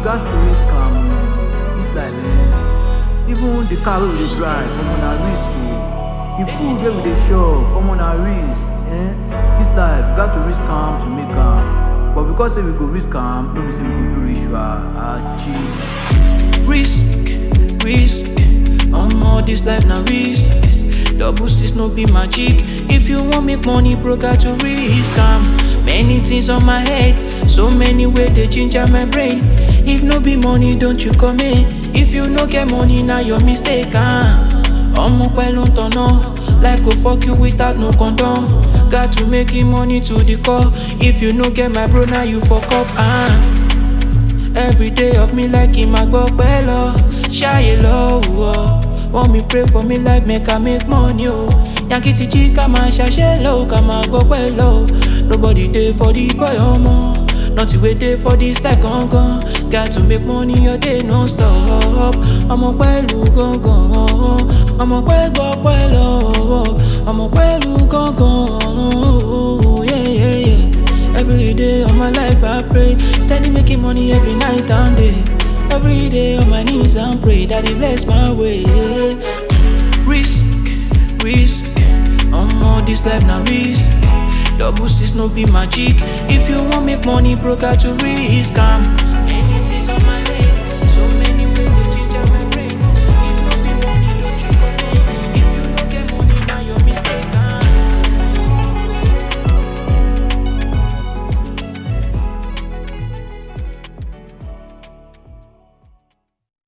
gas to risk am this life eh even the car wey we dey drive omo na risk o the food wey we dey chop omo na risk eh this life we gat to risk am to make am but because say we go risk am no be say we go do ritual achi. Risk, risk, omo this life na risk. Double six no be magic. If you wan make money, bro, got to risk am. Many things on my head, so many way they ginger my brain. If no be money, don't you come in. If you no get money, now your mistake. Ah, omo pẹ̀lú tọ̀nà, life go fuck you without no condom. Got to make it money to the core. If you no get my bro, now you fuck up. Ah. Every day of me like him I go lọ ṣáyé lọ́wọ́ wọ́n mi pray for me life make I make money o yankee ti jí ká máa ṣàṣẹ lọ ká máa gbọ́ pẹ́ lọ nobody dey for the boy ọmọ nothing wey dey for this life gangan got to make money your day no stop ọmọ pẹ̀lú gangan ọmọ pẹ́ gbọ́ pẹ́ lọ́wọ́ ọmọ pẹ̀lú gangan yeah, yeah, yeah. Every day of my life I pray Steady making money every night and day Every day on my knees and pray That he bless my way Risk, risk Omo this life na risk Double six no be magic If you want make money bro got to risk am Anything's on my